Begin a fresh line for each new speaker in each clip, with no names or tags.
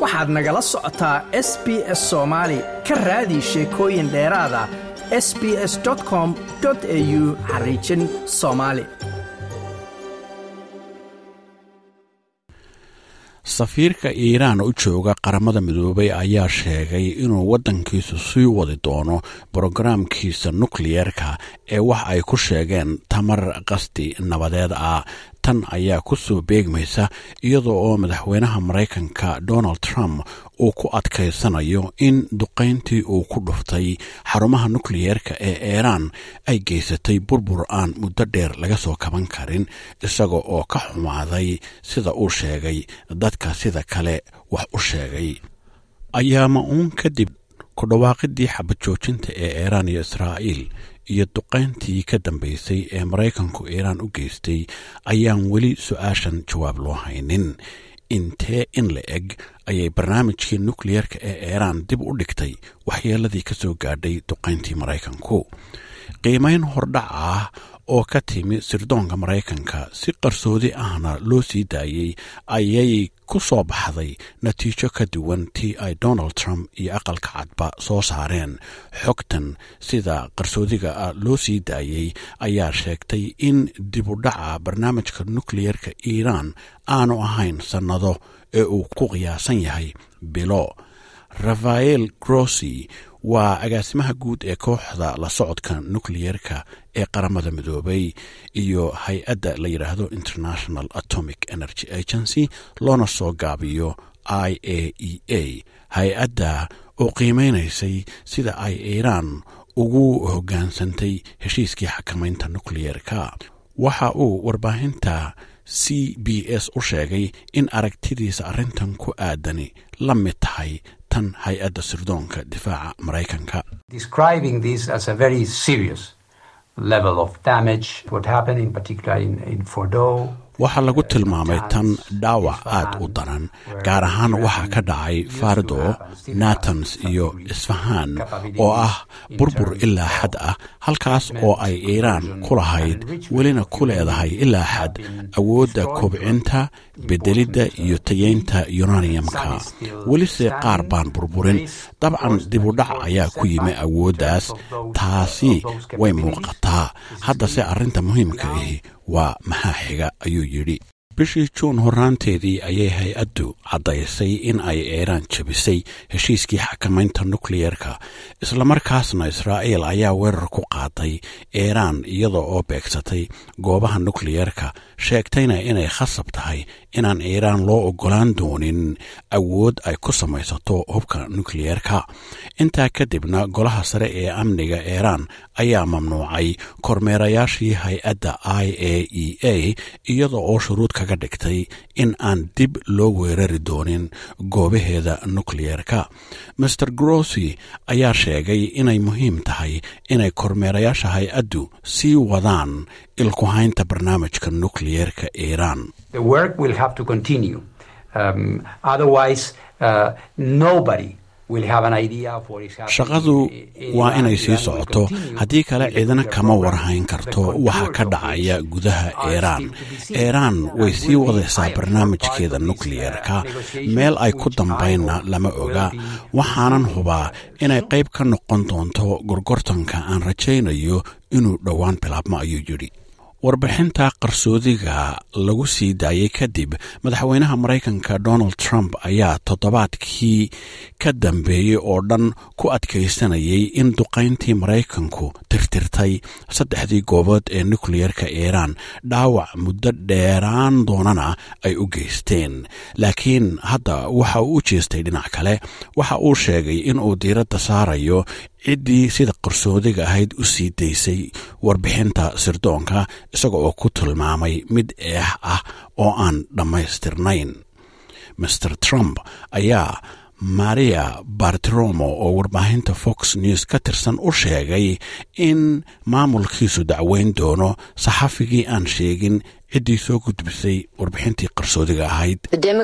waxaad nagala socotaa s b s soomaali ka raadi sheekooyin dheeraada s b s com au xariijin soomaali
safiirka iiraan u jooga qaramada midoobay ayaa sheegay inuu waddankiisu sii wadi doono brogaraamkiisa nukliyerka ee wax ay ku sheegeen tamar qasdi nabadeed ah tan ayaa ku soo beegmaysa iyadoo oo madaxweynaha maraykanka donald trump uu ku adkaysanayo in duqayntii uu ku dhuftay xarumaha nukliyeerka ee iiraan ay geysatay burbur aan muddo dheer laga soo kaban karin isaga oo ka xumaaday sida uu sheegay dadka sida kale wax u sheegay ayaama uun kadib ku dhawaaqidii xabad joojinta ee iiraan iyo israa'iil iyo duqayntii ka dambaysay ee maraykanku iiraan u geystay ayaan weli su-aashan jawaab loo haynin intee in la eg ayay barnaamijkii nukliyerka ee iiraan dib u dhigtay waxyeeladii ka soo gaadhay duqayntii maraykanku qiimayn hordhac ah oo ka timi sirdoonka maraykanka si qarsoodi ahna loo sii daayey ayay ku soo baxday natiijo ka duwan tii ay donald trump iyo aqalka cadba soo saareen xogtan sida qarsoodiga ah loo sii daayey ayaa sheegtay in dibudhaca barnaamijka nukliyerka iiraan aanu ahayn sannado ee uu ku qiyaasan yahay bilo rafael grossi waa agaasimaha guud ee kooxda la socodka nukliyerka ee qaramada midoobay iyo hay-adda la yidhaahdo international atomic energy agency loona soo gaabiyo i a e a hay-adda oo qiimeynaysay sida ay iiraan ugu hoggaansantay heshiiskii xakamaynta nukliyerka waxa uu warbaahinta c b s u sheegay in aragtidiisa arrintan ku aadani la mid tahay tan hay-adda sirdoonka difaaca maraykanka waxaa lagu tilmaamay tan dhaawac aad u daran gaar ahaan waxaa ka dhacay fardo natans iyo isfahaan oo ah burbur ilaa xad ah halkaas oo ay iiraan ku lahayd welina ku leedahay ilaa xad awoodda kobcinta bedelidda iyo tayeynta yunaniyamka welise qaar baan burburin dabcan dibudhac ayaa ku yimi awooddaas taasi way muuqataa haddase arrinta muhiimka ahi waa maxaa xiga ayuu yidhi bishii juun horaanteedii ayay hay-addu caddaysay in ay iiraan jabisay heshiiskii xakamaynta nukliyerka islamarkaasna israa'iil ayaa weerar ku qaaday iiraan iyada oo beegsatay goobaha nukliyerka sheegtayna inay khasab tahay inaan iiraan loo oggolaan doonin awood ay ku samaysato hubka nukliyerka intaa kadibna golaha sare ee amniga iiraan ayaa mamnuucay kormeerayaashii hay-adda i a e a iyada oo shuruud kaga dhigtay in aan dib loo weerari doonin goobaheeda nukliyerka master grossi ayaa sheegay inay muhiim tahay inay kormeerayaasha hay-addu sii wadaan ilkuhaynta barnaamijka nukliyerka iiraan shaqadu waa inay sii socoto haddii kale ciidana kama warhayn karto waxa ka dhacaya gudaha iiraan iiraan way sii wadaysaa barnaamijkeeda nukliyerka meel ay ku dambaynna lama oga waxaanan hubaa inay qayb ka noqon doonto gorgortanka aan rajaynayo inuu dhowaan bilaabmo ayuu yidhi warbixinta qarsoodiga lagu sii daayey kadib madaxweynaha maraykanka donald trump ayaa toddobaadkii ka dambeeyey oo dhan ku adkaysanayay in duqayntii maraykanku tirtirtay saddexdii goobood ee nukliyerka iiraan dhaawac muddo dheeraan doonana ay u geysteen laakiin hadda waxa uu u jeestay dhinac kale waxa uu sheegay inuu diiradda saarayo ciddii sida qarsoodiga ahayd u sii daysay warbixinta sirdoonka isaga oo ku tilmaamay mid eex ah oo aan dhammaystirnayn master trump ayaa maria bartiromo oo warbaahinta fox news ka tirsan u sheegay in maamulkiisu dacweyn doono saxafigii aan sheegin ciddii soo gudbisay warbixintii qarsoodiga ahayd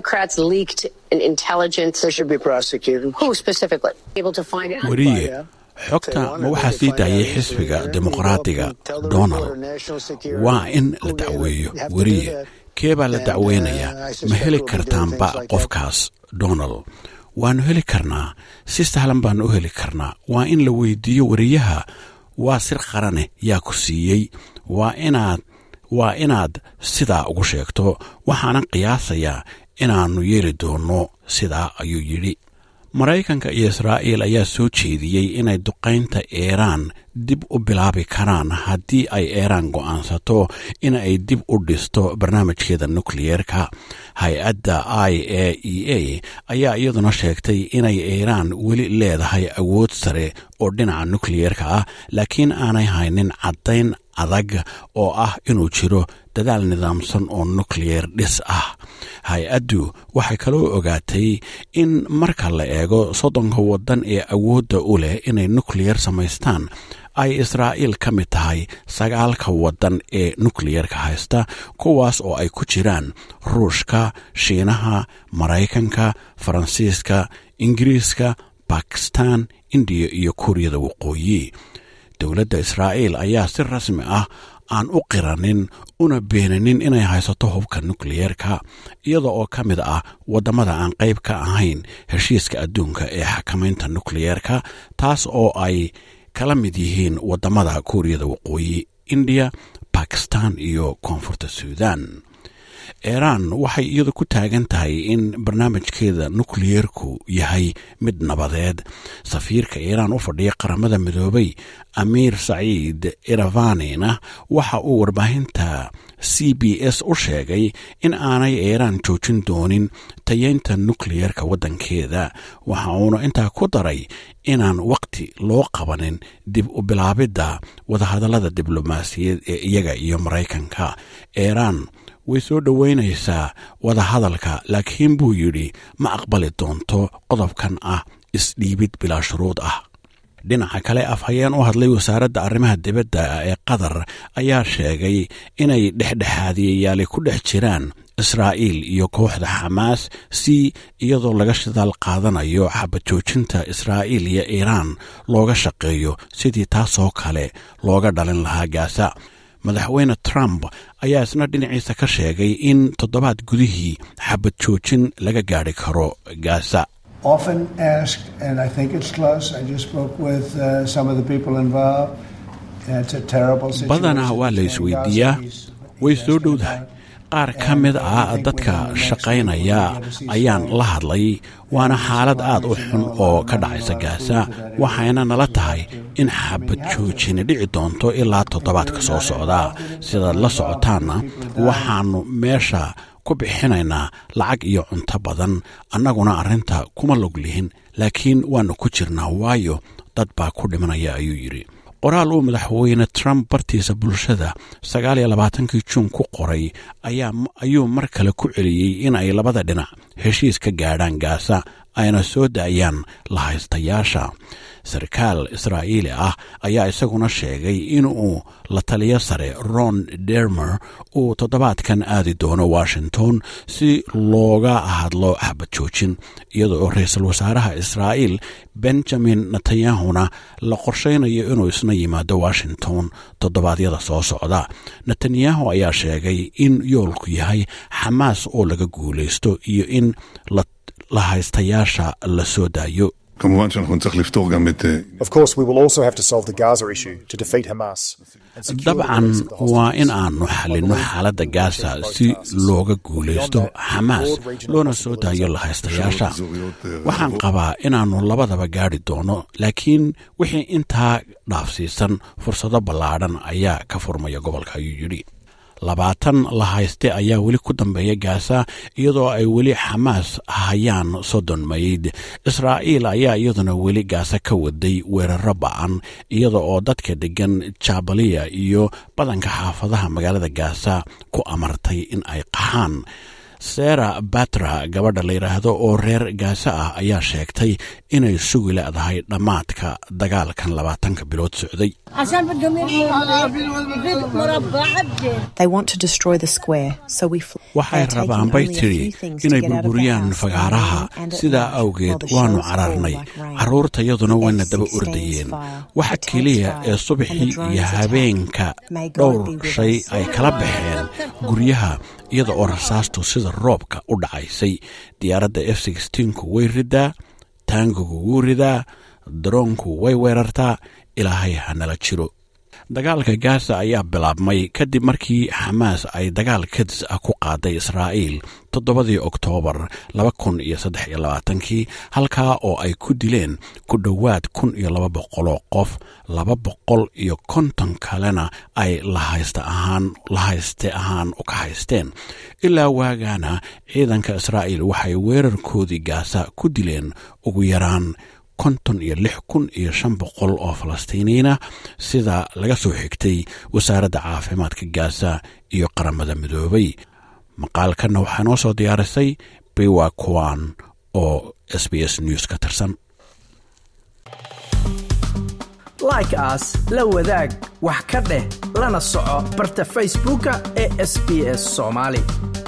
weriye xogta ma waxaa sii daayay xisbiga dimuqraadiga donald waa in la dacweeyo weriye kee baa la dacweynayaa ma heli kartaanba qofkaas donald waannu heli karnaa si sahlan baannu u heli karnaa waa in la weydiiyo wariyaha waa sir qarane yaa ku siiyey waa inaad waa inaad sidaa ugu sheegto waxaanan qiyaasayaa inaannu yeeli doonno sidaa ayuu yidhi maraykanka iyo israa'iil ayaa soo jeediyey inay duqaynta iiraan dib u bilaabi karaan haddii ay iiraan go'aansato in ay dib u dhisto barnaamijkeeda nukliyeerka hay-adda i a e a ayaa iyaduna sheegtay inay iiraan weli leedahay awood sare oo dhinaca nukliyeerka ah laakiin aanay haynin caddayn adag oo ah inuu jiro dadaal nidaamsan oo nukliyer dhis ah hay-addu waxay kaloo ogaatay in marka la eego soddonka waddan ee awoodda u leh inay nukliyer samaystaan ay israa'iil ka mid tahay sagaalka waddan ee nukliyerka haysta kuwaas oo ay ku jiraan ruushka shiinaha maraykanka faransiiska ingiriiska bakistan indiya iyo kuuriyada waqooyi dowladda israa'iil ayaa si rasmi ah aan u qiranin una beenanin inay haysato hubka nukliyeerka iyada oo ka mid ah waddamada aan qayb ka ahayn heshiiska adduunka ee xakamaynta nukliyeerka taas oo ay kala mid yihiin waddamada kuuriyada waqooyi indiya bakistan iyo koonfurta suudan iiraan waxay iyadu ku taagan tahay in barnaamijkeeda nukliyeerku yahay mid nabadeed safiirka iiraan u fadhiya qaramada midoobay amiir saciid iravanina waxa uu warbaahinta c b s u sheegay in aanay iiraan joojin doonin tayeynta nukliyeerka waddankeeda waxa uuna intaa ku daray inaan waqti loo qabanin dib u bilaabidda wadahadallada diblomaasiyaed ee iyaga iyo maraykanka iiraan way soo dhoweynaysaa wadahadalka laakiin buu yidhi ma aqbali doonto qodobkan ah isdhiibid bilaa shuruud ah dhinaca kale afhayeen u hadlay wasaaradda arrimaha dibadda ee qatar ayaa sheegay inay dhexdhexaadiyayaali ku dhex jiraan israa'iil iyo kooxda xamaas si iyadoo laga shidaal qaadanayo xabajoojinta israa'iil iyo iiraan looga shaqeeyo sidii taasoo kale looga dhalin lahaa gaasa madaxweyne trump ayaa isna dhinaciisa ka sheegay in toddobaad gudihii xabad joojin laga gaadhi karo gaasa
often asked, and I think it's close. I just spoke with uh, some of the people involved. It's a terrible situation.
badanaa waa la isweydiiyaa way soo dhowdahay qaar ka mid ah dadka shaqaynaya ayaan la hadlay waana xaalad aad u xun oo ka dhacaysa gaasa waxayna nala tahay in xabad joojini dhici doonto ilaa toddobaadka soo socda sidaad la socotaanna waxaannu meesha ku bixinaynaa lacag iyo cunto badan annaguna arrinta kuma log lihin laakiin waannu ku jirnaa waayo dad baa ku dhimanaya ayuu yidhi qoraal uu madaxweyne trump bartiisa bulshada sagaal iyo labaatankii juun ku qoray ayuu mar kale ku celiyey in ay labada dhinac heshiis ka gaadhaan gaasa ayna soo daayaan lahaystayaasha sarkaal israa'iili ah ayaa isaguna sheegay inuu la taliyo sare ron dermer uu toddobaadkan aadi doono washington si looga hadlo xabad joojin iyada oo ra-iisul wasaaraha israa'iil benjamin netanyahuna la qorshaynayo inuu isna yimaado washington toddobaadyada soo socda netanyahu ayaa sheegay in yoolku yahay xamaas oo laga guulaysto iyo in la haystayaasha la soo daayo
כמובן שאנחנו נצטרך לפתור גם את...
Of course, we will also have to solve the Gaza issue to defeat Hamas. and secure the
dabcan
release of the
waa
hostages.
in aanu xallinno xaaladda gaasa si looga guulaysto xamaas loona soo daayo lahaystayaasha waxaan qabaa inaannu labadaba gaadhi doono laakiin wixii intaa dhaafsiisan fursado ballaadhan ayaa ka furmaya gobolka ayuu yidhi labaatan la hayste ayaa weli ku dambeeya gaasa iyadoo ay weli xamaas hayaan soddon mayd israa'iil ayaa iyaduna weli gaasa ka waday weeraro ba'an iyada oo dadka deggan jabaliya iyo badanka xaafadaha magaalada gaasa ku amartay in ay qaxaan sera batra gabadha la yidhaahdo oo reer gaasa ah ayaa sheegtay inay sugi leedahay dhammaadka dagaalkan labaatanka bilood socday
عشان بدهم يرموا مربع عدل
They want to destroy the square, so we fl-
waxay
they're taking
rabaan bay
only a
tidhi
few things to
inay
get out of the
burburiyaan
house
fagaaraha
in the morning and at
sidaa
night
awgeed
while the
waannu
shells fall
cararnay
like rain.
carruurtayaduna
The
wayna daba
F-16
ordayeen
fire,
waxa
the tanks
keliya
fire,
ee
and the
subaxii
drones
iyo
attack.
habeenka
May God
dhowr
be with
shay
us.
ay kala baxeen guryaha iyada oo rasaastu sida roobka u dhacaysay diyaaradda f ku way ridaa taangigu wuu ridaa daroonku way weerartaa ilaahay hanala jiro dagaalka gaza ayaa bilaabmay kadib markii xamaas ay dagaal kadis ah ku qaaday israa'iil toddobadii oktoobar kii halkaa oo ay ku dileen ku dhowaad kun iyo laba boqoloo qof laba boqol iyo konton kalena ay lahayste ahaan u ka haysteen ilaa waagaana ciidanka israa'iil waxay weerarkoodii gaasa ku dileen ugu yaraan konton iyo lix kun iyo shan boqol oo falastiiniyiina sida laga soo xigtay wasaaradda caafimaadka gaasa iyo qaramada midoobay maqaalkanna waxaa noo soo diyaarisay biwa kuwan oo s b s news ka tirsan
like aas la wadaag wax ka dheh lana soco barta facebooka ee sb s soomaali